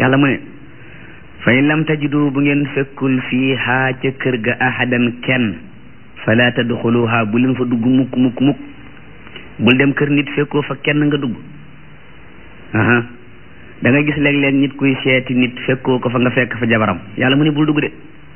yàlla mu ne fa in lam tajidu bu ngeen fekkul fiiha ca kër ga ahadan kenn fala tadxuluha bu leen fa dugg mukk mukk mukk bul dem kër nit fekkoo fa kenn nga dugg aha da nga gis léeg-léeg nit kuy seeti nit fekkoo ko fa nga fekk fa jabaram yàlla mu ne bul dugg de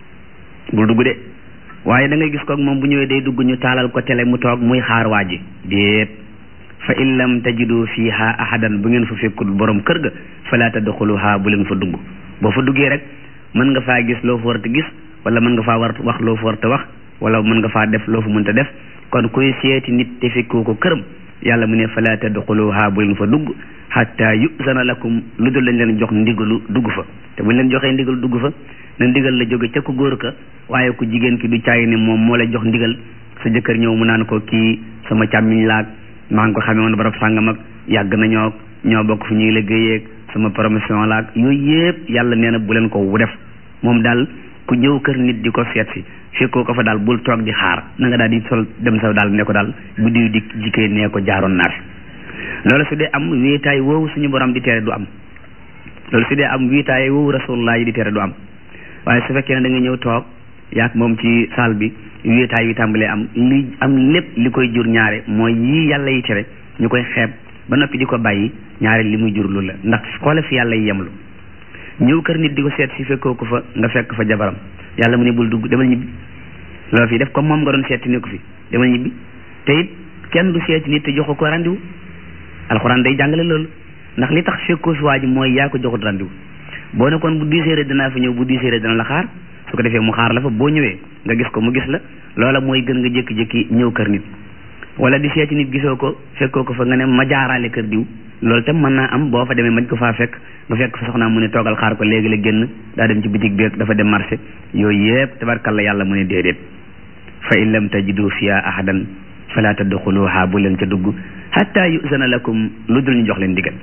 bul dugg de waaye da ngay gis koog moom bu ñëwee day dugg ñu taalal ko télé mu toog muy xaar waa ji déet fa in lam tajidu fiha ahadan bu ngeen fa fekkul borom kër ga fala tadxuluha bu leen fa dugg boo fa duggee rek mën nga faa gis loo fa war a gis wala mën nga faa war wax loo fa war a wax wala mën nga faa def loo fa mënta def kon kuy seeti nit te fekkoo ko këram yàlla mu ne fala tadxuluha bu leen fa dugg hatta yuzana lakum lu dul lañ leen jox ndigalu dugg fa te buñ leen joxee ndigalu dugg fa na ndigal la jóge ca ku góor ka waaye ku jigéen ki du caay ne moom moo lay jox ndigal sa jëkkër ñëw mu naan ko kii sama càmmiñ laag maa ngi ko xamee woon barab sàngam ak yàgg nañoo ñoo bokk fu ñuy liggéeyee sama promotion laag yooyu yëpp yàlla nee na bu leen ko wu def moom daal ku ñëw kër nit di ko seet si fekkoo ko fa daal bul toog di xaar na nga daal di sol dem sa daal ne ko daal bu diw di jikkee nee ko jaaroon naa fi loolu su dee am wéetaay woowu suñu borom di tere du am loolu su dee am wéetaay woowu rasulullah yi di tere du am waaye su fekkee ne da nga ñëw toog yaag moom ci saal bi wéetaay yu tàmbalee am li am lépp li koy jur ñaare mooy yii yàlla yi tere ñu koy xeeb ba noppi di ko bàyyi ñaare li muy jur lu la ndax xoole fi yàlla yi yemlu ñëw kër nit di ko seet si fekkoo ko fa nga fekk fa jabaram yàlla mu ne bul dugg demal ñibbi loolu fi def comme moom nga doon seeti ne ko fi demal ñibbi te it kenn du seeti nit te joxu ko randiwu alxuraan day jàngale loolu ndax li tax fekkoo fi waa ji mooy yaa ko joxut randiwu boo ne kon bu dix heures dinaa fa ñëw bu dix heures dina la xaar su ko defee mu xaar la fa boo ñëwee nga gis ko mu gis la loola mooy gën nga jékki-jékki ñëw kër nit wala di seeti nit gisoo ko fekkoo ko fa nga ne ma jaaraale kër diw loolu tam mën naa am boo fa demee mañ ko faa fekk nga fekk fa soxnaam mu ne toogal xaar ko léegi la génn daa dem ci bitig bi dafa dem marché yooyu yëpp tabarkalla yàlla mu ne déedéet fa in lam tajidu fiha ahadan fala tadxuluha bu leen ca dugg hatta yuzana lakum lu dul ñu jox leen digal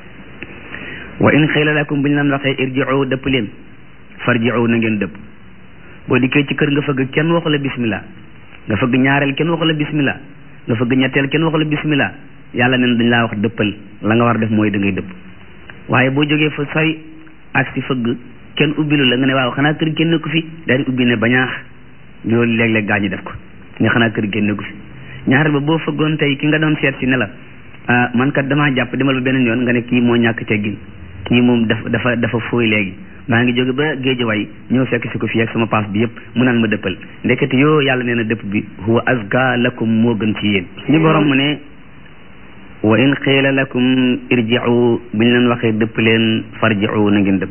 wa in xiila lakum bu ñu leen waxee irji'u dëpp leen farji'u na ngeen dëpp boo dikkee ci kër nga fëgg kenn waxu la bismillah nga fëgg ñaareel kenn waxu la bismillah nga fëgg ñetteel kenn waxu la bismillah yàlla neen dañ laa wax dëppal la nga war def mooy da ngay dëpp waaye boo jógee fa sori ak si fëgg kenn ubbilu la nga ne waaw xanaa kër génne ko fi daal di ubbi ne bañaax loolu léeg-léeg gaa ñu def ko nga xanaa kër génne ko fi ñaareel ba boo fëggoon tey ki nga doon seet si ne la ah man kat damaa jàpp demal ba beneen yoon nga ne kii moo ñàkk teggin kii moom dafa dafa dafa fooy léegi maa ngi jóge ba géejawaay ñëw fekk si ko fii ak sama paas bi yëpp mu naan ma dëppal ndekete yoo yàlla nee na dëpp bi huwa azka lakum moo gën ci yéen ñu borom mu ne wa in qiila lakum irji'u buñ leen waxee dëpp leen farji'u na ngeen dëpp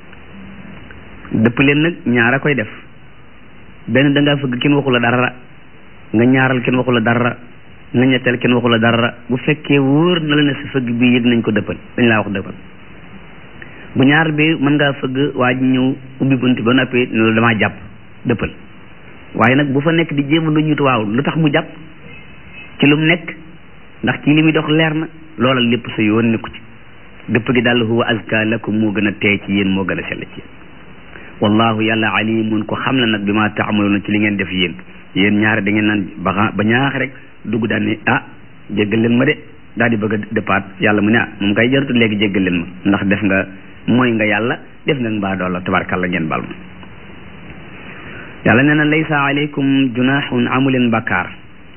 dëpp leen nag ñaara koy def benn da ngaa fëgg kenn waxu la dara nga ñaaral kenn waxu la dara nga ñetteel kenn waxu la dara bu fekkee wóor na la ne sa fëgg bi yëg nañ ko dëppal dañ laa wax dëppal bu ñaar bi mën ngaa fëgg waa ji ñëw ubbi bunt ba noppi loolu damaa jàpp dëppal waaye nag bu fa nekk di jéem a lu ñut waaw lu tax mu jàpp ci lu mu nekk ndax kii li muy dox leer na loola lépp sa yoon nekku ci dëpp gi daal huwa azka lakum moo gën a tee ci yéen moo gën a sell ci yéen wallahu yàlla alimun ko xam la nag bi ma taamaluuna ci li ngeen def yéen yéen ñaari da ngeen naan ba ba ñaax rek dugg daal ne ah jéggal leen ma de daal di bëgg a dëppaat yàlla mu ne ah moom kay jaratu léegi jéggal leen ma ndax def nga mooy nga yàlla def nga mbaa doola tabarkalla ngeen bal ma yàlla nee na laysa aleykum junahun amuleen bakkaar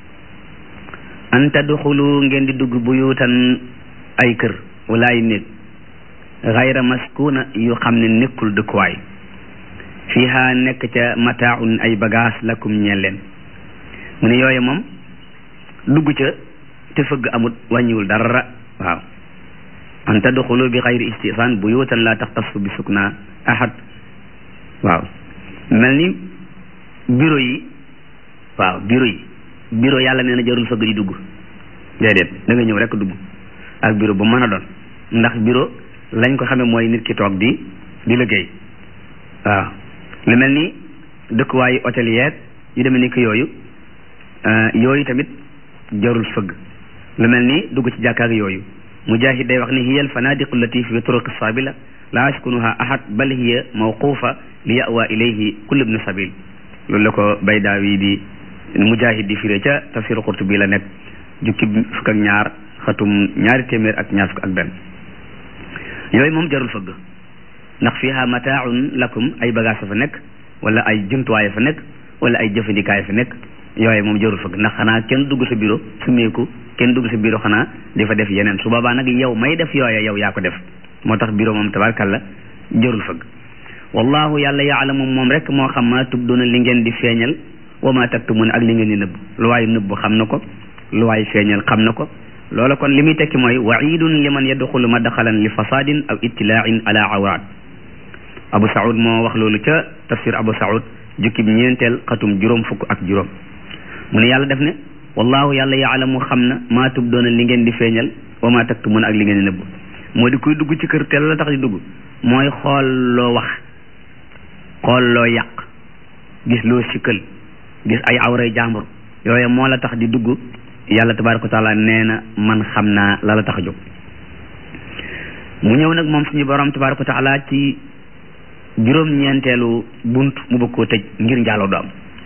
an tadxulu ngeen di dugg buyutan ay kër wala ay néeg xayra maskuna yu xam ne nekkul dëkkuwaay fiha nekk ca mataaun ay bagage lakum ñeel leen mu ne yooyu moom dugg ca te fëgg amut wàññiwul dara waaw an tadxulu bi xayri istisaan buyutan la taxtasu bi sukna ahad waaw mel ni bureau yi waaw bureau yi bureau yàlla nee na jarul fëgg di dugg déedéet da nga ñëw rek dugg ak bureau bu mën a doon ndax bureau lañ ko xamee mooy nit ki toog di di liggéey waaw lu mel ni dëkkuwaayu hôtelier yu demee ni ki yooyu yooyu tamit jarul fëgg lu mel ni dugg ci jàkkaak yooyu mujahid day wax ni hiya al fanadiqu allati fi turuqi sabila la yaskunuha ahad bal hiya mawqufa li yawa ilayhi kullu ibn sabil loolu la ko baydaawi di mujahid di firé ca tafsir qurtubi la nekk jukki fukk ak ñaar xatum ñaari téeméer ak ñaar fukk ak benn yooyu moom jarul fëgg ndax fiha mataaun lakum ay bagage fa nekk wala ay jumtuwaay fa nekk wala ay jëfandikaay fa nekk yooyu moom jarul fëgg ndax xanaa kenn dugg sa bureau su meeku kenn dugg sa bureau xanaa di fa def yeneen su boobaa nag yow may def yooya yow yaa ko def moo tax bureau moom tabarkalla jarul fëgg wallahu yàlla yaalamu moom rek moo xam ma tubduna li ngeen di feeñal wa ma taktumuna ak li ngeen di nëbb lu waay nëbb xam na ko lu waay feeñal xam na ko loola kon li muy tekki mooy waidun liman yadxulu madxalan li fasadin aw ittilaain ala awraat abu saud moo wax loolu ca tafsir abu saud jukkib ñeenteel xatum juróom fukk ak juróom mu ne yàlla def ne wallahu yàlla yaalamu xam na maa tubdoona li ngeen di feeñal wa ma taktumuna ak li ngeen di nëbb moo di kuy dugg ci kër te la tax di dugg mooy xool loo wax xool loo yàq gis loo sikkal gis ay awray jàmbur yooyu moo la tax di dugg yàlla tabaraka wa taala nee na man xam naa la la tax a jóg mu ñëw nag moom suñu borom tabaraka wa taala ci juróom-ñeenteelu bunt mu bëgg koo tëj ngir njaaloo du am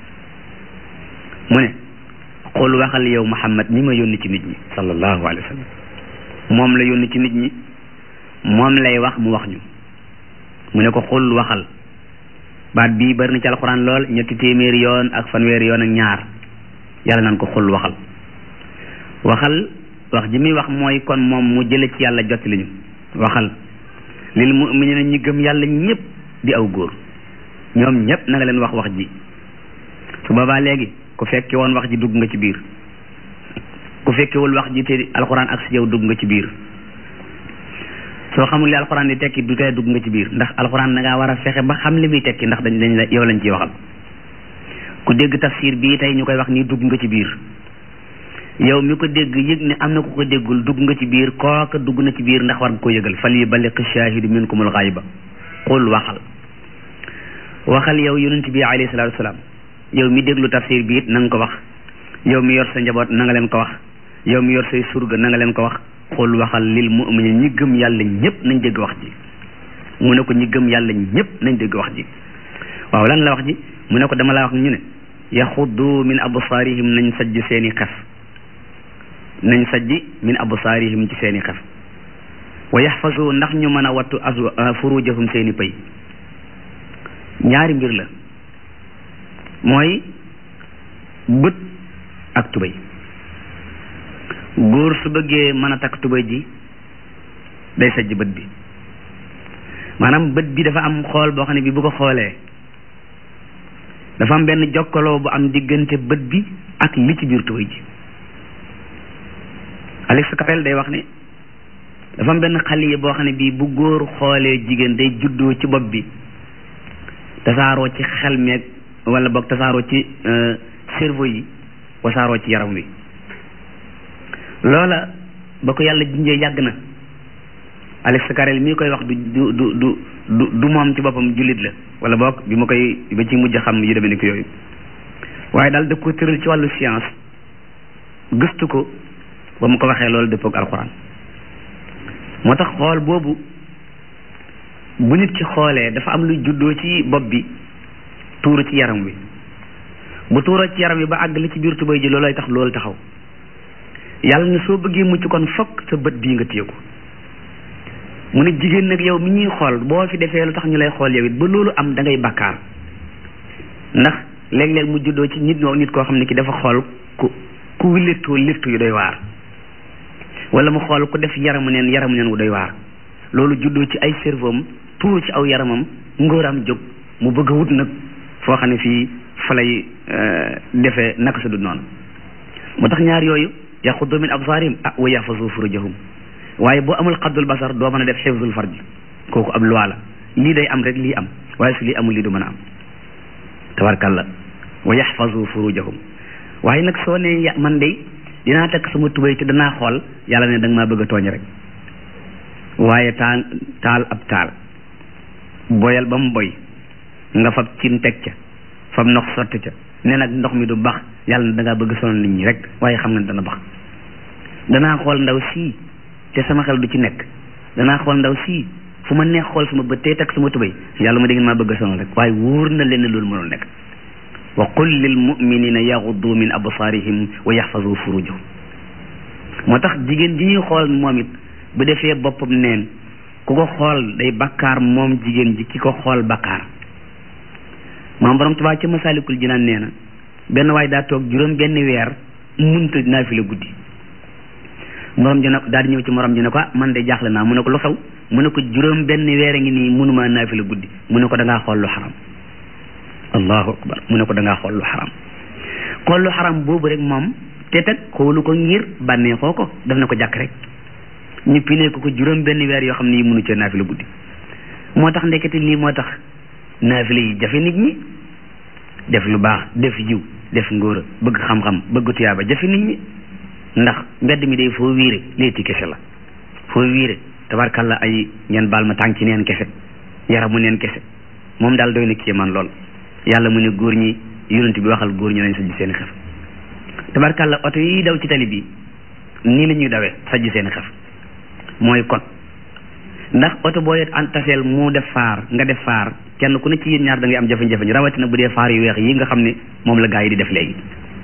mu ne xool waxal yow Muhammad mi ma yónni ci nit ñi sallallahu alayhi wa sallam moom la yónni ci nit ñi moom lay wax mu wax ñu mu ne ko xool waxal baat bii bari na ci alxuraan lool ñetti téeméeri yoon ak fanweeri yoon ak ñaar yàlla naan ko xool waxal waxal wax ji muy wax mooy kon moom mu jële ci yàlla jotti li ñu waxal lil mu'minina ñi gëm yàlla ñëpp di aw góor ñoom ñëpp na nga leen wax wax ji su boobaa léegi ku fekke woon wax ji dugg nga ci biir ku fekkewul wax ji te alxuraan ak si yow dugg nga ci biir soo xamul li alxuraan di tekki du tey dugg nga ci biir ndax alxuraan da ngaa war a fexe ba xam li muy tekki ndax dañ dañ la yow lañ ciy waxal ku dégg tafsir bii tey ñu koy wax nii dugg nga ci biir yow mi ko dégg yëg ne am na ku ko déggul dugg nga ci biir kooka dugg na ci biir ndax war nga ko yëgal fal yuballigh shaahidu minkumul ghayba qul waxal waxal yow yonent bi alayhi salaatu wasalaam yow mi déglu tafsir bi it na nga ko wax yow mi yor sa njaboot na nga leen ko wax yow mi yor say surga na nga leen ko wax xul waxal lil mu'minin ñi gëm yàlla ñëpp nañ dégg wax ji mu ne ko ñi gëm yàlla ñëpp nañ dégg wax ji waaw lan la wax ji mu ne ko dama laa wax ñu ne yaxuddu min absaarihim nañ sajj seeni xef nañ sajj min absaarihim ci seeni xef wa yaxfasu ndax ñu mën a wattu aswa furujahum seeni pëy ñaari mbir la mooy bët ak tubéy góor su bëggee mën a takk tubéy ji day sajj bët bi maanaam bët bi dafa am xool boo xam ne bi bu ko xoolee dafa am benn jokkaloo bu am diggante bët bi ak li ci biir tubéy ji Alex Capel day wax ne dafa am benn xale boo xam ne bii bu góor xoolee jigéen day juddoo ci bopp bi tasaaroo ci xel meeg wala boog tasaaroo ci cerveau yi wasaaroo ci yaram wi loola ba ko yàlla jinjee yàgg na Alex Carrel mii koy wax du du du du du du moom ci boppam jullit la wala boog bi ma koy ba ci mujj xam yu demee ni ko yooyu waaye daal da ko tëral ci wàllu science gëstu ko ba mu ko waxee loolu dëppook alxuraan moo tax xool boobu bu nit ki xoolee dafa am lu juddoo ci bopp bi tuuru ci yaram wi bu tuuroo ci yaram wi ba àgg li ci biir tubéy ji loolooy tax loolu taxaw yàlla ne soo bëggee mucc kon fokk sa bët bii nga téye ko mu ne jigéen nag yow mi ñuy xool boo fi defee lu tax ñu lay xool yow it ba loolu am da ngay bakkaar ndax léeg-léeg mu juddoo ci nit ñoo nit koo xam ne ki dafa xool ku ku léttoo léttu yu doy waar wala mu xool ku def yaramu neen yaramu neen wu doy waar loolu juddoo ci ay cerveau am tuuru ci aw yaramam ngóoram jóg mu bëgg a wut nag foo xam ne fii fa lay defee naka su dul noonu moo tax ñaar yooyu yaxuddu min absaarihim ah wa yaxfazu furujahum waaye boo amul xaddul basar doo mën a def xifzul farj kooku ab loi la lii day am rek lii am waaye su lii amul lii du mën a am tabarkalla wa yaxfazu furujahum waaye nag soo ne man de dinaa takk sama tubéy te danaa xool yàlla ne da nga maa bëgg a tooñ rek waaye taal taal ab taal boyal ba mu boy nga fab cin teg ca fab ndox sotti ca ne nag ndox mi du bax yàlla ne da ngaa bëgg sonal nit ñi rek waaye xam nga ne dana bax danaa xool ndaw sii te sama xel du ci nekk danaa xool ndaw sii fu ma neex xool sama bët tey takk sama tubéy yàlla ma da ngeen maa bëgg a sonal rek waaye wóor na leen ne loolu mënul nekk wa qul lil muminina yaxuddu min absaarihim wa yaxfazu furujahum moo tax jigéen ji ñuy xool moom it bu defee boppam neen ku ko xool day bakkaar moom jigéen ji ki ko xool bakkaar maam borom Tuubaa ca Masaalikul Jinaan nee na benn waay daa toog juróom benn weer munta naafila guddi morom ji ne daal di ñëw ci morom ji ne ko ah man de jaaxle naa mu ne ko lu xew mu ne ko juróom benn weer a ngi nii mënumaa naafila guddi mu ne ko da ngaa xool lu xaram allahu akbar mu ne ko da ngaa xool lu xaram xool lu xaram boobu rek moom te teg xoolu ko ngir bànneexoo ko daf na ko jàkk rek ñu pinee ko ko juróom benn weer yoo xam ne yi mënu cee naafila guddi moo tax ndekete lii moo tax naafila yi jafe nit ñi def lu baax def yiw def ngóora bëgg xam-xam bëgg tuyaaba jafe nit ñi ndax mbedd mi day foo wiire léeti kese la foo wiire tabarkalla ay ngeen baal ma tànk ci neen kese yaramu neen kese moom daal doy na kii man lool yàlla mu ne góor ñi yonent bi waxal góor ñi nañ sajj seen xef tabarkalla oto yi daw ci tali bi nii la ñuy dawee sajj seen xef mooy kon ndax oto boo yet an taseel mu def faar nga def faar kenn ku ne ci yéen ñaar da ngay am jafe-jafe rawatina bu dee faar yu weex yi nga xam ne moom la gaa yi di def léegi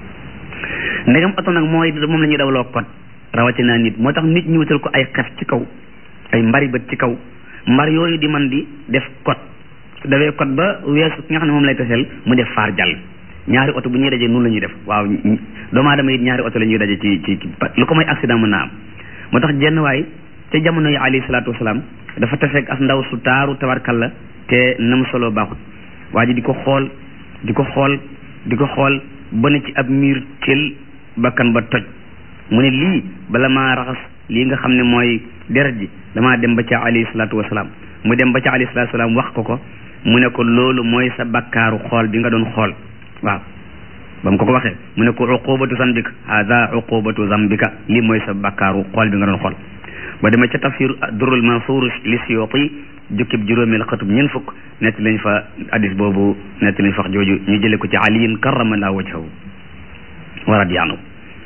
ndegam oto nag mooy moom la ñuy dawloo kot rawatina nit moo tax nit ñu wutal ko ay xef ci kaw ay mbari bët ci kaw mbar yooyu di man di def kot su dawee kot ba weesu ki nga xam ne moom lay taseel mu def faar jàll ñaari oto bu ñuy dajee noonu la ñuy def waaw doomu aadama it ñaari oto la ñuy daje ci ci lu ko may accident mën naa am moo tax jenn waay te jamono yi alayhi salaatu wasalaam dafa taseeg as ndaw su taaru tabarkalla te nam solo baaxut waa ji di ko xool di ko xool di ko xool ba ne ci ab miir tel bakkan ba toj mu ne lii bala maa raxas lii nga xam ne mooy deret ji damaa dem ba ca alayhi salaatu wasalaam mu dem ba ca alayhi salaatu wasalaam wax ko ko mu ne ko loolu mooy sa bakkaaru xool bi nga doon xool waaw ba mu ko ko waxee mu ne ko uqubatu zambika hada uqubatu zambika lii mooy sa bakkaaru xool bi nga doon xool ba demee ca tafsir durul mansuur li siyoti jukkib juróomeel xatub ñeent fukk netti lañ fa hadis boobu netti lañ fa wax jooju ñu jële ko ci aliyin karramallahu wajhahu wa radiya anhu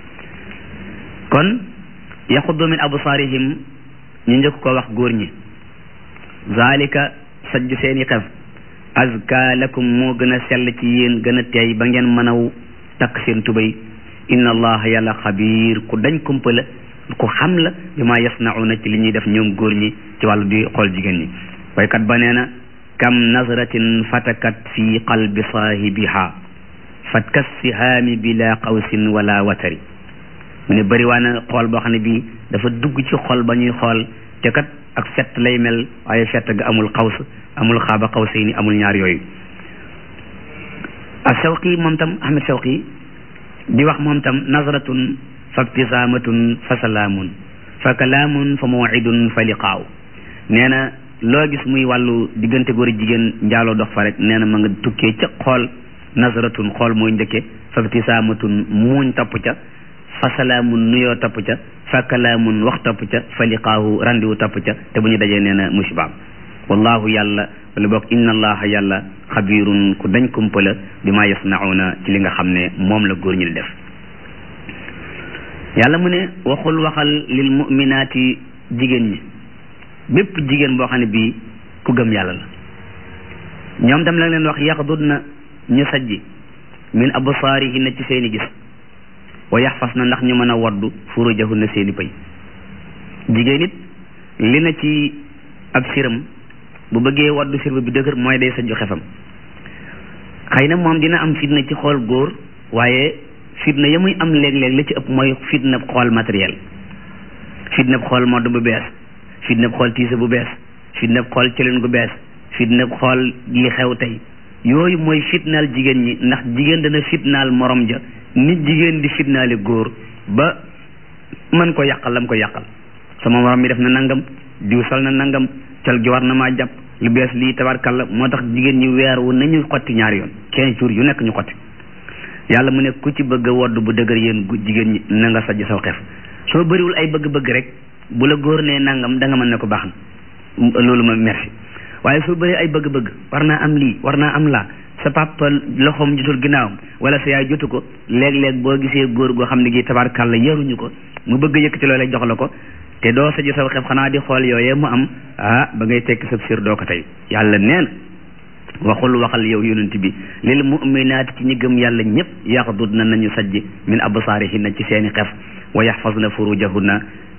kon yaxuddu min absaarihim ñu njëkk ko wax góor ñi zalika sajj seeni xef azka lakum moo gën a sell ci yéen gën a teey ba ngeen mën a takk seen tubay inna allaha yàlla xabiir ku dañ kumpa la ku xam la bi ma yasnauna ci li ñuy def ñoom góor ñi ci wàllu di xool jigéen ñi waykat ba nee na kam nazratin fatakat fi qalbi saahibiha fatkas sihaami bila qawsin wala watari mu ne bëri waa na xool boo xam ne bii dafa dugg ci xol ba ñuy xool te kat ak fett lay mel waaye fett ga amul xaws amul xaaba xawsay ni amul ñaar yooyu ak Shawqi moom tam Ahmed Shawqi di wax moom tam nazratun fa ibtisaamatun fa salaamun fa kalaamun fa mawcidun fa liqaaw nee na loo gis muy wàllu diggante góor jigéen njaaloo dox fa rek nee na ma nga tukkee ca xool nazratun xool mooy njëkke fa ibtisaamatun muuñ topp ca fa salaamun nuyoo topp ca fa kalaamun wax topp ca fa liqaahu randiwu topp ca te bu ñu dajee nee na musibaam wallahu yàlla wala boog inna allaha yàlla xabirun ku dañ kumpala bi ma yasnauna ci li nga xam ne moom la góor ñi di def yàlla mu ne waxul waxal lil muminaati jigéen ñi bépp jigéen boo xam ne bii ku gëm yàlla la ñoom tam la leen wax yaxdud na ñu sajji min absaarihinna ci seeni gis wa yaxfas na ndax ñu mën a waddu furujahunna seeni pëy jigéen it li na ci ab siram bu bëggee waddu sirba bi dëgër mooy day sajju xefam xëy na moom dina am fitna ci xool góor waaye fitna ya muy am léeg-léeg la ci ëpp mooy fitna xool matériel fitna xool modd bu bees fitna xool tiise bu bees fitna xool cëlin gu bees fitna xool li xew tey yooyu mooy fitnaal jigéen ñi ndax jigéen dana fitnaal morom ja nit jigéen di fitnaali góor ba mën ko yàqal lam ko yàqal sama morom mi def na nangam diw sol na nangam col gi war na maa jàpp lu bees lii tabarkalla moo tax jigéen ñi weer wu nañu xotti ñaari yoon quinze jours yu nekk ñu xotti yàlla mu ne ku ci bëgg a wodd bu dëgër yéen jigéen ñi na nga sajj saw xef soo bëriwul ay bëgg-bëgg rek bu la góor nee nangam da nga mën ne ko baax na loolu ma merci waaye soo bëri ay bëgg-bëgg war naa am lii war naa am laa sa papa loxoom jotul ginnaawam wala sa yaay jotu ko léeg-léeg boo gisee góor goo xam ne gi tabarkalla yaruñu ko mu bëgg yëkkati loolee jox la ko te doo sajj saw xef xanaa di xool yooyee mu am ah ba ngay tekki sa sir doo ko tey yàlla neen waxul waxal yow yonent bi lil muminaati ci ñi gëm yàlla ñëpp yaxdud na nañu sajj min absaarihinna ci seeni xef wa yaxfazna furujahunna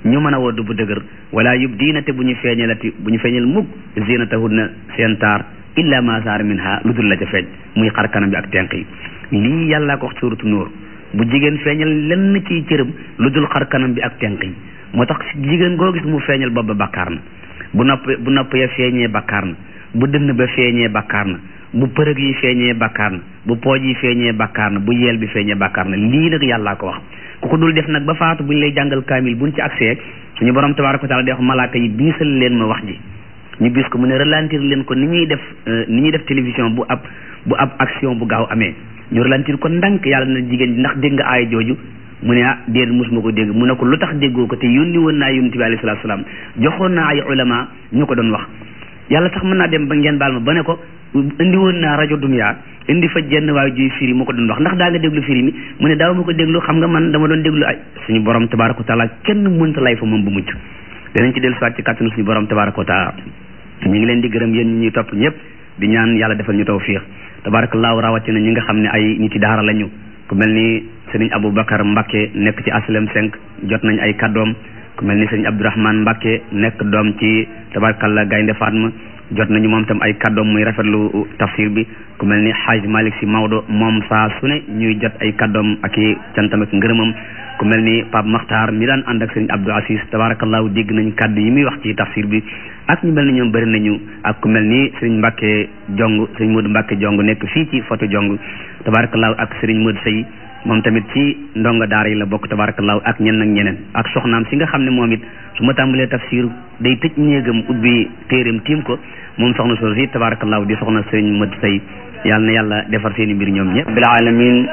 ñu mën a wodd bu dëgër wala yubdiina te bu ñu feeñalati bu ñu feeñal mukk zinatahunna seen taar illa ma saar minha lu dul la ca feeñ muy xar kanam bi ak tenq yi lii yàllaa ko wax suuratu nóor bu jigéen feeñal lenn ci cëram lu dul xar kanam bi ak tenq yi moo tax jigéen goo gis mu feeñal bopp ba bakkaar na bu nopp bu nopp ya feeñee bakkaar na bu dënn ba feeñee bakkaar na bu përëg yi feeñee bakkaar na bu pooj yi feeñee bakkaar na bu yeel bi feeñee bakkaar na lii nag yàllaa ko wax ku ko dul def nag ba faatu bu ñu lay jàngal kaamil buñ ci accès suñu borom tabaaraka wa taala di wax malaaka yi biisal leen ma wax ji ñu bis ko mu ne ralentir leen ko ni ñuy def ni ñuy def télévision bu ab bu ab action bu gaaw amee ñu ralentir ko ndànk yàlla na jigéen ndax dégg nga aaya jooju mu ne ah déet mosuma ko dégg mu ne ko lu tax déggoo ko te yónni woon naa yonent bi alayhi salaatu salaam joxoon naa ay ulama ñu ko doon wax yàlla sax mën naa dem ba ngeen baal ma ba ne ko indi woon naa rajo dunya indi fa jenn waaye juy firi mu ko doon wax ndax daa nga déglu firi mi mu ne daaw ma ko déglu xam nga man dama doon déglu ay suñu borom tabaaraka wa taala kenn mënta lay fa moom bu mucc danañ ci dellu soit ci kàttanu suñu borom tabaaraka wa taala ñu ngi leen di gërëm yéen ñi ñuy topp ñëpp di ñaan yàlla defal ñu tawfiix tabaarakallaahu rawatina ñi nga xam ne ay nit yi daara lañu ku mel ni sëriñ Aboubacar Mbacke nekk ci aslem 5 jot nañ ay kaddoom ku mel ni sëriñ Abdourahmane Mbacke nekk doom ci tabarakallah Gaynde Fatma jot nañu moom tam ay kaddoom muy rafetlu tafsir bi ku mel ni Hadj Malick si Maodo moom saa su ne ñuy jot ay kaddoom ak i cantam ak ngërëmam ku mel ni Pape Makhtar mi daan ànd ak sëriñ Abdou Aziz tabarakallahu dégg nañ kaddu yi muy wax ci tafsir bi ak ñu mel ni ñoom bëri nañu ak ku mel ni sëriñ Mbacke Jong sëriñ Modou Mbacke Jong nekk fii ci photo Jong tabarakallahu ak sëriñ Modou Sey moom tamit ci ndongo daara yi la bokk tabarakallahu ak ñenn ak ñeneen ak soxnaam si nga xam ne moom it su ma tàmbalee tafsir day tëj néegam ubbi téeréem tiim ko moom soxna soo si tabarakallahu di soxna sëriñ Modou Sey yàlla na yàlla defar seeni mbir ñoom ñëpp bil alamin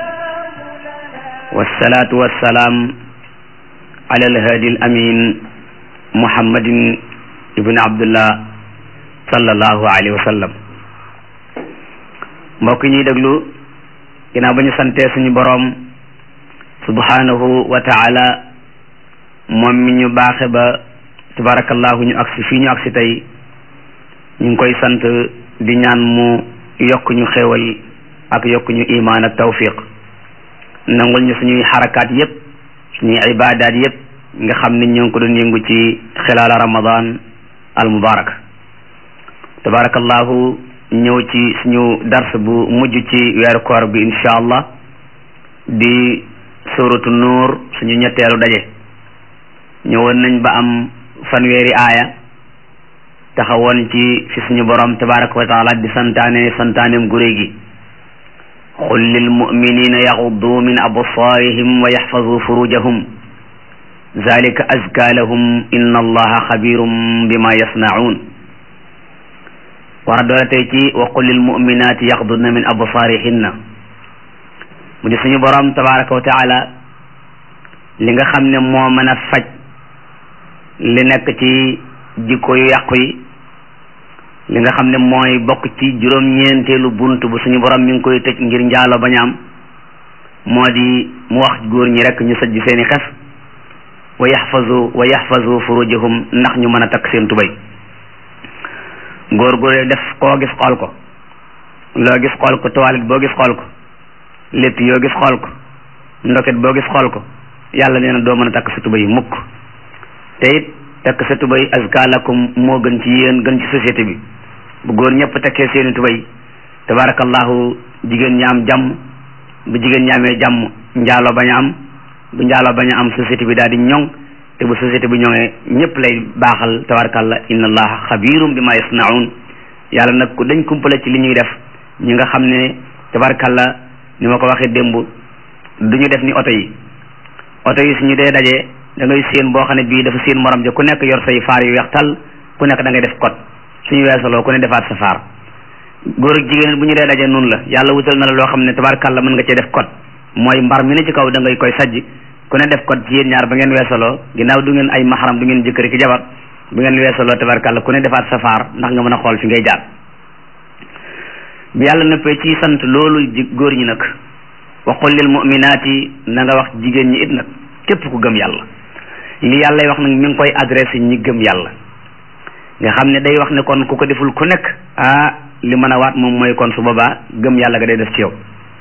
wasalaatu wasalaam ala alhaadi al amin muhammadin ibn abdullah sallallahu alayhi wa sallam mbokk ñuy déglu ginnaaw ba ñu santee suñu boroom subhanahu wa taala moom mi ñu baaxe ba tabarakallahu ñu agsi fii ñu agsi tey ñu ngi koy sant di ñaan mu yokk ñu xéewal ak yokk ñu imaan ak tawfiq nangul ñu suñuy xarakaat yépp suñuy ibaadaat yépp nga xam ne ñoo ngi ko doon yëngu ci xilaala ramadan al mubarak tabarakallahu ñëw ci suñu dars bu mujj ci weeru koor bi insha allah di suratu nuur suñu ñetteelu daje ñëwoon nañ ba am fanweeri aaya taxawoon ci fi suñu borom tabaraka wa taala di santaane santaaneem guré gi qul lil muminina yaxuddu min absaarihim wa yaxfazu furujahum zalika azka lahum inna allaha xabirum bima yasnaun war a doole tey ci wa qul lil muminati yaxdudna min absaarihinna mu di suñu borom tabaraka wa taala li nga xam ne moo mën a faj li nekk ci jikko yu yàqu yi li nga xam ne mooy bokk ci juróom-ñeenteelu bunt bu suñu borom mi ngi koy tëj ngir njaalo bañ a am moo di mu wax góor ñi rek ñu sajj seeni xef wa yaxfazu wa yaxfazu furujahum ndax ñu mën a takk seen tubay góor góor def koo gis xool ko loo gis xool ko toilette boo gis xool ko létt yoo gis xool ko ndoket boo gis xool ko yàlla nee na doo mën a takk sa tubay mukk te it takk sa tubay azka lakum moo gën ci yéen gën ci société bi bu góor ñëpp takkee seeni tubay tabarakallahu jigéen ñi am jàmm bu jigéen ñi amee jàmm njaaloo bañ a am bu njaaloo bañ a am société bi daal di ñoŋ te bu société bi ñoŋee ñëpp lay baaxal tabarakallah inna allaha xabirum bi ma yasnaun yàlla nag ku dañ kumpale ci li ñuy def ñi nga xam ne tabarakallah ni ma ko waxee démb du ñu def ni oto yi oto yi suñu dee dajee da ngay séen boo xam ne bii dafa séen morom ja ku nekk yor say faar yu weex tal ku nekk da ngay def code suñu weesaloo ku ne defaat sa faar góor ak jigéen bu ñu dee daje noonu la yàlla wutal na la loo xam ne tabarkàlla mën nga cee def code mooy mbar mi ne ci kaw da ngay koy sajj ku ne def code ci yéen ñaar ba ngeen weesaloo ginnaaw du ngeen ay maxaram du ngeen jëkkëri ki jabar bu ngeen weesaloo tabarkàlla ku ne defaat sa faar ndax nga mën a xool fi ngay jaar bi yàlla nëppee ci sant loolu góor ñi nag wa qul lil mu'minaati na nga wax jigéen ñi it nag képp ku gëm yàlla li yàlla wax nag mi ngi koy adressé ñi gëm yàlla nga xam ne day wax ne kon ku ko deful ku nekk ah li mën a waat moom mooy kon su boobaa gëm yàlla ga day def ci yow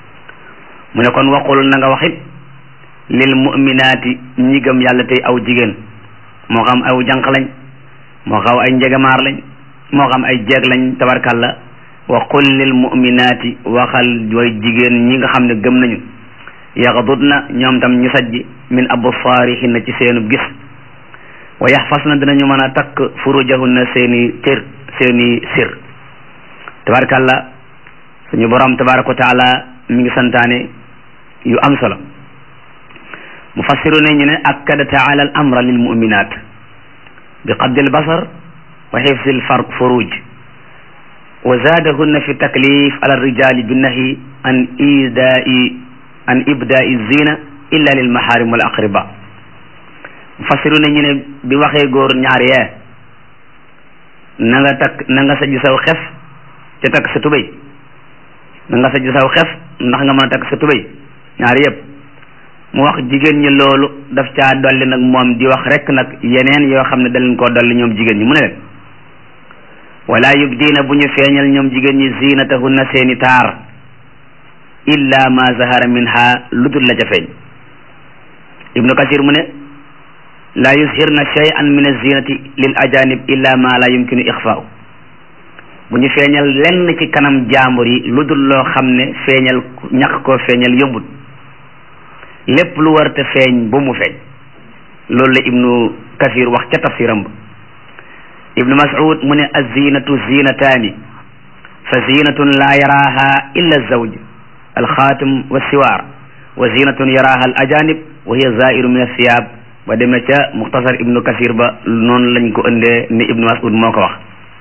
mu ne kon waqul na nga wax it lil mu'minaati ñi gëm yàlla tey aw jigéen moo xam aw jànq lañ moo xam ay njegamaar lañ moo xam ay jeeg lañ tabarkalla wa qul lil mu'minaati waxal way jigéen ñi nga xam ne gëm nañu yaxdudna ñoom tam ñu sajji min absaarihinna ci seenu gis wa yaxfasna dinañu mën a takk furujahunna seeni cër seeni sir tabarkalla suñu borom tabaraka wa taala mi ngi santaane yu am solo mufassiru ne ñu ne akkada taala al amra lil mu'minat bi qabdi al basar wa xifsi al far furuj wa zaadahunna fi taklif ala rijali binnahi an idai an ibdai zina illa lil maharim wal aqriba mufassiru ne ñu ne bi waxee góor ñaar yee na nga takk na nga sajj saw xef ca takk sa tubéy na nga sajj saw xef ndax nga mën a takk sa tubéy ñaar yëpp mu wax jigéen ñi loolu daf caa dolli nag moom di wax rek nag yeneen yoo xam ne da leen koo dolli ñoom jigéen ñi mu ne leen wala yubdiina bu ñu feeñal ñoom jigéen ñi zinatahunna seeni taar illa ma zahara minha lu dul la ca feeñ ibnu kasir mu ne la yushirna shay'an min az-zinati lil ajanib illa ma la yumkinu ixfaau bu ñu feeñal lenn ci kanam jaambur yi lu dul loo xam ne feeñal ñàkk koo feeñal yombut lépp lu war te feeñ bu mu feeñ loolu la ibnu kasir wax ca tafsiram ba ibnu mas'ud mu ne az-zinatu zinataani fa zinatun la yaraha illa az-zawj al-xaatim wa siwaar wa zinatun yaraha al-ajanib wa hiya zairu min ath-thiyab ba demee ca muxtasar ibnu kasir ba noonu lañ ko ëndee ni ibnu mas'ud moo ko wax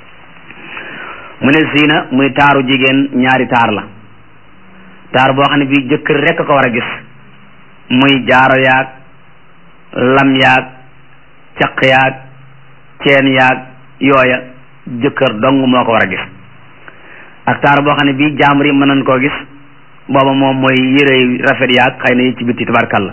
mu ne zina muy taaru jigéen ñaari taar la taar boo xam ne bii jëkkër rekk ko war a gis muy jaaro yaag lam yaag caq yaag ceen yaag yooya jëkkër dong moo ko war a gis ak taar boo xam ne bii jaambur yi mën nañ koo gis booba moom mooy yére rafet yaag xëy na yi ci bitti tabarkalla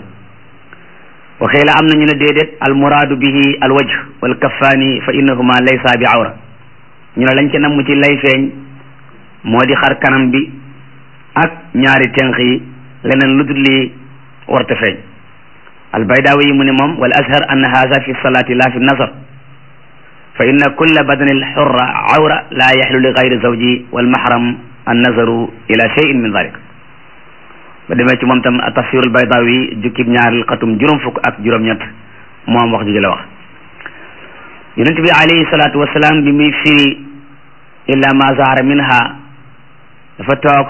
wa xiila am na ñu ne déedéet al muraadu bihi al wajh wal kaffaani fa innahuma laysa bi awra ñu ne lañ ci namm ci lay feeñ moo di xar kanam bi ak ñaari tenq yi leneen lu dul lii warta feeñ albaydaawi yi mu ne moom wal ashar ann haza fi salaati la fi nasar fa inna kulla badani alxurra awra la yaxlu li gayri zawji walmahram an nazaru ila cheyin min dalik ba demee ci moom tam tafsir albaydaawi jukkib ñaaril xatum juróom fukk ak juróom-ñett moom wax ji la wax yonent bi alayhi salaatu wasalaam bi muy firi illa ma zahara minha dafa toog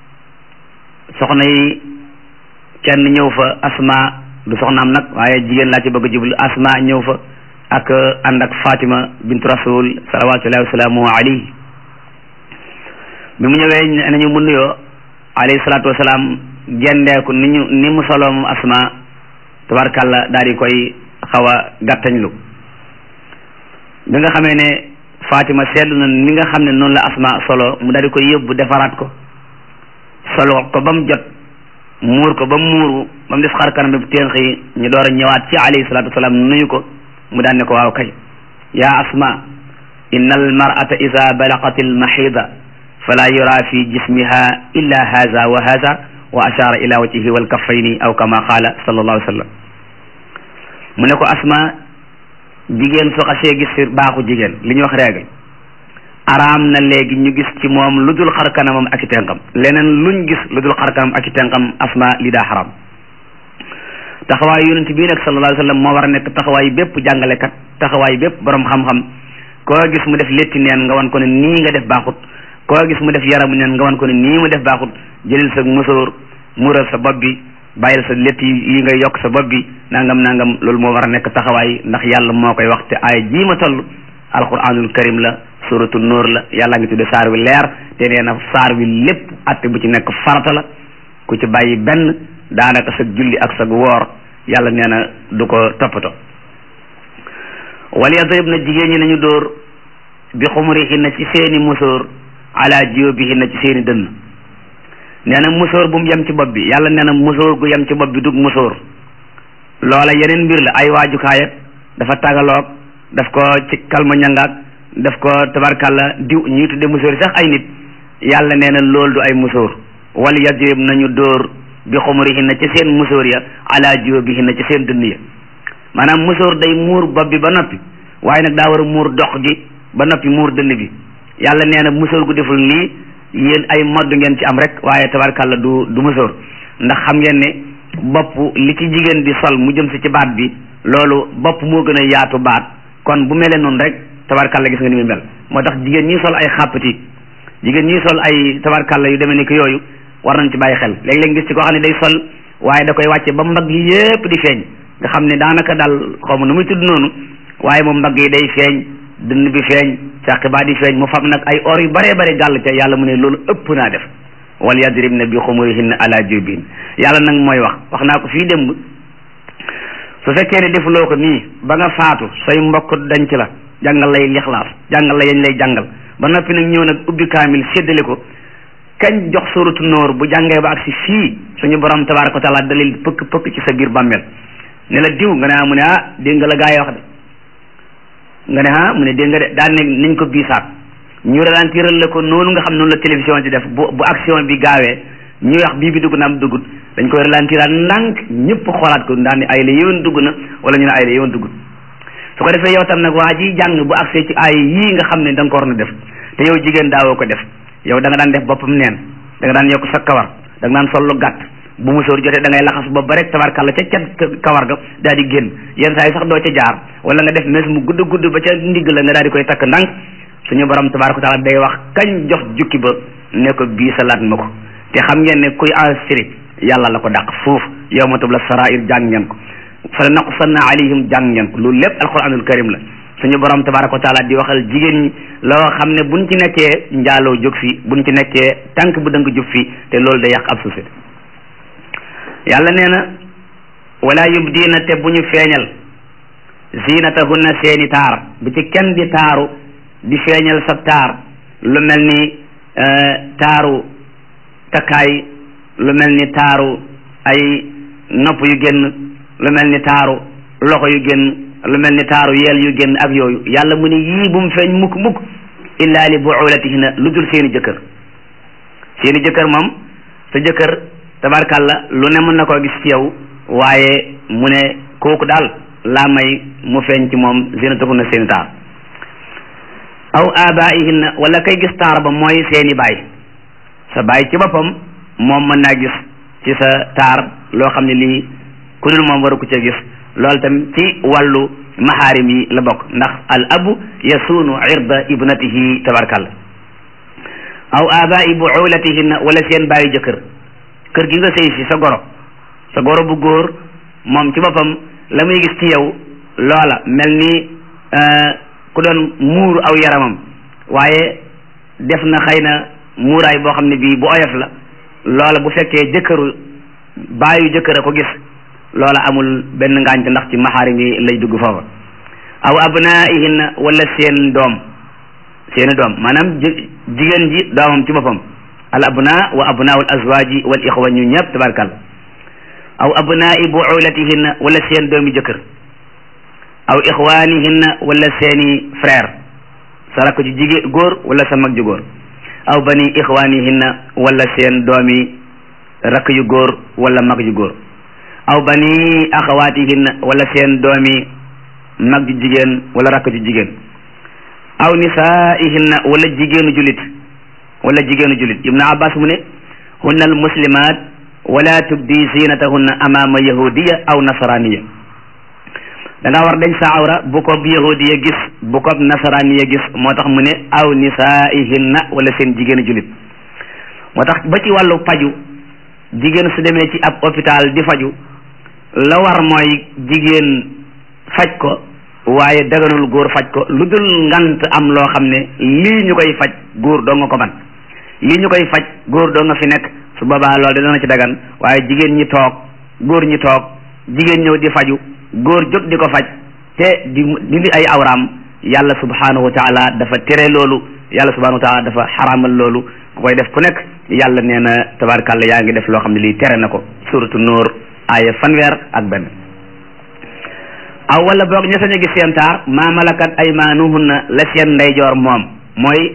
soxna yi kenn ñëw fa asma du soxnaam nag waaye jigéen laa ci bëgg a jublu asma ñëw fa ak ànd ak fatima bintu rasul salawatullahi wasalaamu alayhi bi mu ñëwee nañu mu nuyoo alayhi salaatu wasalaam gendeeku ni ñu ni mu soloo moom asma tabarkàlla daal di koy xaw a gàttañlu bi nga xamee ne fatima seetlu na ni nga xam ne noonu la asma solo mu daal di koy yóbbu defaraat ko solo ko ba mu jot muur ko ba mu muuru ba mu des xar kanam bi ténq yi ñu door a ñëwaat ci alayhi salatu wasalaam nuyu ko mu daan ne ko waaw kay yaa asma inna al mar'ata ida balaqat al mahida fala yura fi jismiha illa haza wa haza wa ashara ila wajhihi wal kaffayni aw kama qala sallallahu alayhi wa sallam mu ne ko asma jigéen su xasee gis baaxu jigéen li ñuy wax règle araam na léegi ñu gis ci moom lu dul xar kanamam ak i tenqam leneen luñ gis lu dul xar kanam ak i tenqam asma li daa xaram taxawaayu yonent bii nag sallallahu alayhi wa sallam moo war a nekk taxawaayu bépp jàngalekat taxawaayu bépp borom xam-xam koo gis mu def létti neen nga wan ko ne nii nga def baaxut koo gis mu def yaramu neen nga wan ko ne nii mu def baaxut jëlil sa musóor mural sa bopp bi bàyyil sa létt yi ngay yokk sa bopp bi nangam nangam loolu moo war a nekk taxawaay ndax yàlla moo koy wax te ay jii ma toll alquranul karim la suratu nuur la yàlla ngi tudde saar wi leer te nee na saar wi lépp atte bu ci nekk farata la ku ci bàyyi benn daanaka sa julli ak sa woor yàlla nee na du ko toppatoo wala yadrib na jigéen ñi nañu dóor bi xumurihinna ci seeni musóor ala jiyobihinna ci seeni dënn nee na musóor bu mu yem ci bopp bi yàlla nee na musóor gu yem ci bopp bi dug musóor loola yeneen mbir la ay waajukaay ak dafa tagaloog daf ko ci kalma ñangaak daf ko tabarkàlla diw ñuy tudde musóor sax ay nit yàlla nee na loolu du ay musóor wal yadrib nañu dóor bi xumurihinna ci seen musóor ya ala jiyobihinna ci seen dënn ya maanaam musóor day muur bopp bi ba noppi waaye nag daa war a muur dox gi ba noppi muur dënn bi yàlla nee na musóor gu deful lii yéen ay modd ngeen ci am rek waaye tabarkàlla du du musóor ndax xam ngeen ne bopp li ci jigéen di sol mu jëm si ci baat bi loolu bopp moo gën a yaatu baat kon bu melee noonu rek tabarkàlla gis nga ni muy mel moo tax jigéen ñi sol ay xàppati jigéen ñi sol ay tabarkàlla yu demee ni ko yooyu war nañ ci bàyyi xel léeg-léeg gis ci koo xam ne day sol waaye da koy wàcce ba mbagg yi yépp di feeñ nga xam ne daanaka daal xaw ma nu muy tudd noonu waaye moom mbagg yi day feeñ dënn bi feeñ càq baa di feeñ mu fam nag ay or yu bare bare gàll ca yàlla mu ne loolu ëpp naa def wal yadribna bi xumurihinna ala jubin yàlla nag mooy wax wax naa ko fii démb su fekkee ne defuloo ko nii ba nga faatu say mbokk dañ ci la jàngal lay lixlaas jàngal la yañ lay jàngal ba noppi nag ñëw nag ubbi kaamil séddale ko kañ jox suratu nóor bu jàngee ba ak si fii suñu borom tabaraka wa taala dalil pëkk pëkk ci sa biir bàmmeel ne la diw nga ne ah mu ne ah dégg nga la gaa yi wax de nga ne ah mu ne dégg nga de daan ne nañ ko biisaat ñu ralentiral la ko noonu nga xam noonu la télévision di def bu bu action bi gaawee ñuy wax bii bi dugg na am duggut dañ koy ralentiraat ndànk ñëpp xoolaat ko daan ne ay la yéwén dugg na wala ñu ne ay la yéwén duggut su ko defee yow tam nag waa ji jàng bu accès ci ay yii nga xam ne da nga ko war na def te yow jigéen daawoo ko def yow da nga daan def boppam neen da nga daan yokk sa kawar da nga daan sol lu gàtt bu musóor jotee da ngay laxas bopp ba rek tabarkàlla ca cat kawar ga daal di génn yenn saa yi sax doo ca jaar wala nga def mes mu gudd gudd ba ca ndigg la nga daal di koy takk ndànk suñu borom tabaraka wa taala day wax kañ jox jukki ba ne ko bii salaat ma ko te xam ngeen ne kuy enregistré yàlla la ko dàq foofu yow ma tubla sarair jàng ngeen ko fa naqsanna alayhim jàng ngeen ko loolu lépp alquranul karim la suñu borom tabaraka wa taala di waxal jigéen ñi loo xam ne buñ ci nekkee njaaloo jóg fi buñ ci nekkee tànk bu dëng jóg fi te loolu day yàq ab société yàlla nee na wala yubdiina te bu ñu feeñal zinatahunna seeni taar bu ci kenn di taaru di feeñal sa taar lu mel ni taaru takkaay lu mel ni taaru ay nopp yu génn lu mel ni taaru loxo yu génn lu mel ni taaru yeel yu génn ak yooyu yàlla mu ne yii bu mu feeñ mukk mukk illa li buulatihinna lu dul seeni jëkkër seeni jëkkër moom sa jëkkër tabarkàlla lu ne mën na koo gis ci yow waaye mu ne kooku daal laa may mu feeñ ci moom zinatahunna seeni taar aw abaihinna wala kay gis taar ba mooy seeni baay sa baay ci boppam moom mën naa gis ci sa taar loo xam ne lii ku dul moom waru ko ca gis loolu tam ci wàllu maxaarim yi la bokk ndax al abu yasuunu irda ibnatihi tabarkalla aw abai buulatihinna wala seen baayu jëkkër kër gi nga sëy si sa goro sa goro bu góor moom ci boppam la muy gis ci yow loola mel ni ku doon muur aw yaramam waaye def na xëy na muuraay boo xam ne bii bu oyof la loola bu fekkee jëkkëru baayu jëkkër a ko gis loola amul benn ngaañte ndax ci maxaarim yi lay dugg foofa aw abnaihinna wala seen doom seeni doom maanaam jigéen ji doomam ci boppam al abna wa abnaul azwaji wal ixwa ñu ñëpp tabarkal aw abnai buulatihinna wala seen doomi jëkkër aw ixwanihinna wala seeni frère sa rakk ji jigéen góor wala sa mag ju góor aw bani ixwanihinna wala seen doomi rakk yu góor wala mag ju góor aw bani axawatihinna wala seen doomi mag ju jigéen wala rakk ju jigéen aw nisaihinna wala jigéenu julit wala jigéenu julit ibnu abbas mu ne hunna al muslimat wala tubdi zinatahunna amama yahudiya aw nasraniya da nga war dañ sa awra bu ko yahudiya gis bu ko nasraniya gis moo tax mu ne aw nisaihinna wala seen jigéenu julit moo tax ba ci wàllu paju jigéen su demee ci ab hôpital di faju la war mooy jigéen faj ko waaye daganul góor faj ko lu dul ngant am loo xam ne lii ñu koy faj góor doo nga ko man lii ñu koy faj góor doo nga fi nekk su boobaa loolu dana ci dagan waaye jigéen ñi toog góor ñi toog jigéen ñëw di faju góor jóg di ko faj te di dindi ay awraam yàlla subhanahu wa taala dafa tere loolu yàlla subhanahu wa taala dafa xaraamal loolu ku koy def ku nekk yàlla nee na tabarkàlla yaa ngi def loo xam ne lii tere na ko suratu nóor aaya fanweer ak benn aw wala boog ña sañ a gis seen taar maa malakat aymaanuhunna la seen ndeyjoor moom mooy